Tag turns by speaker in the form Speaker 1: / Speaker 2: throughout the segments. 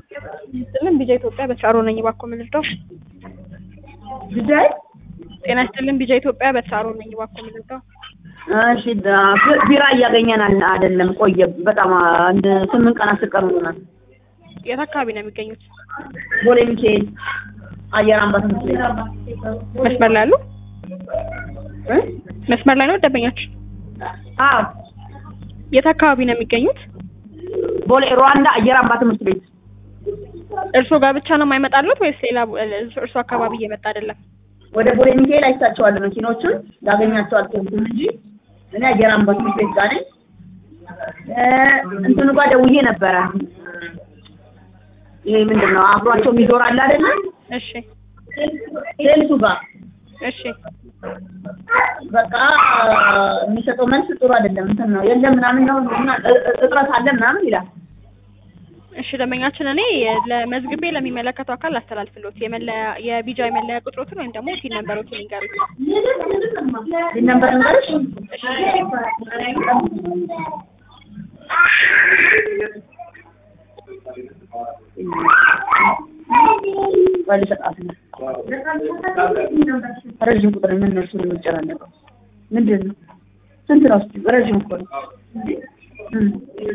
Speaker 1: ይስጥልን ቢጃ ኢትዮጵያ በተሳሮ ነኝ። እባክዎ ምን ልርዳው?
Speaker 2: ልጃይ
Speaker 1: ጤና ይስጥልን ቢጃ ኢትዮጵያ በተሳሮ ነኝ። እባክዎ ምን ልርዳው?
Speaker 2: እሺ ዳ- ቢ- ቢራ እያገኘን አል- አይደለም። ቆየ በጣም አንድ ስምንት ቀን አስር ቀን ሆኖናል።
Speaker 1: የት አካባቢ ነው የሚገኙት?
Speaker 2: ቦሌ ሚካኤል አየር አምባ ትምህርት ቤት
Speaker 1: መስመር ላይ አሉ?
Speaker 2: እ?
Speaker 1: መስመር ላይ ነው ደንበኛችን?
Speaker 2: አዎ
Speaker 1: የት አካባቢ ነው የሚገኙት?
Speaker 2: ቦሌ ሩዋንዳ አየር አምባ ትምህርት ቤት
Speaker 1: እርስዎ ጋር ብቻ ነው የማይመጣሉት ወይስ ሌላ እርስዎ አካባቢ እየመጣ አይደለም?
Speaker 2: ወደ ቦሌ ሚካኤል አይታቸዋለሁ መኪኖቹን ላገኛቸው አልቻልኩም እንጂ እኔ አየር አምባ ትምህርት ቤት ጋር ነኝ። እ፣ እንትኑ ጋር ደውዬ ነበረ። ይሄ ምንድን ነው አብሯቸው የሚዞር አለ አይደለ?
Speaker 1: እሺ
Speaker 2: ሴልሱ ጋር
Speaker 1: እሺ
Speaker 2: በቃ የሚሰጠው መልስ ጥሩ አይደለም። እንትን ነው የለም ምናምን ነው እና እ- እ- እጥረት አለ ምናምን ይላል።
Speaker 1: እሺ ደንበኛችን እኔ ለመዝግቤ ለሚመለከተው አካል አስተላልፍሎት የመለያ የቢጃ የመለያ ቁጥሮትን ወይም ደግሞ ቲን ነምበሮትን ይንገሩኝ።
Speaker 2: ይህ ነበር ንገርሽ ወል ሰጣት ነው ረዥም ቁጥር ምን እነሱ ነው የሚጨናነቀው? ምንድን ነው ስንት ነው? እስኪ ረዥም እኮ ነው። እም።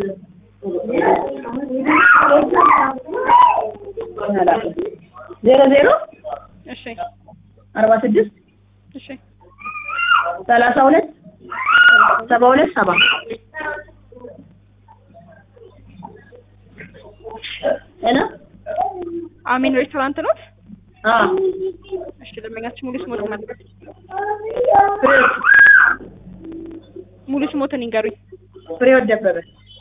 Speaker 2: አላውቅም። ዜሮ ዜሮ
Speaker 1: እሺ
Speaker 2: አርባ ስድስት
Speaker 1: እሺ
Speaker 2: ሰላሳ ሁለት ሰባ ሁለት ሰባ ሄሎ
Speaker 1: አሚን ሬስቶራንት ኖት?
Speaker 2: አዎ
Speaker 1: እሺ ደንበኛችን ሙሉ ስሞትን ማለት
Speaker 2: ፍሬዎት
Speaker 1: ሙሉ ስሞትን ይንገሩኝ።
Speaker 2: ፍሬዎት ደበበ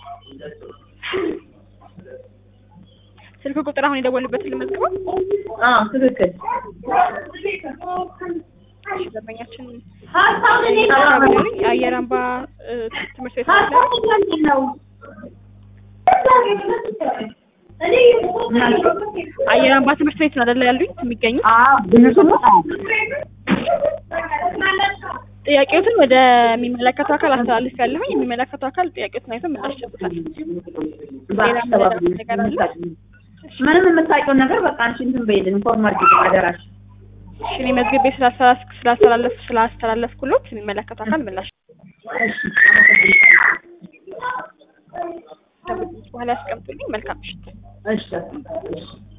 Speaker 1: ስልክ ቁጥር አሁን የደወልበትን ልመዝግበው።
Speaker 2: አዎ ትክክል
Speaker 1: እሺ ደንበኛችን የአየር አምባ እ, ትምህርት ቤት አለ። አየር አምባ ትምህርት ቤት ነው አይደለ ያሉኝ የሚገኙ
Speaker 2: አዎ ብንሱ
Speaker 1: ጥያቄዎትን ወደሚመለከተው አካል አስተላልፍ ያለሁኝ የሚመለከተው አካል ጥያቄዎትን አይቶ ምላሽ ይሰጡታል። ሌላ ምንም ነገር አለ?
Speaker 2: ምንም የምታውቂውን ነገር በቃ አንቺ እንትን በይልን ኢንፎርም አድርጊልን አደራሽ
Speaker 1: እሺ እኔ መዝግቤ ስላስተላልፍ ስላስተላለፍ ስላስተላለፍኩሎት የሚመለከተው አካል ምላሽ
Speaker 2: እሺ አመሰግናለሁ
Speaker 1: በኋላ ያስቀምጡልኝ። መልካም ምሽት።
Speaker 2: እሺ እሺ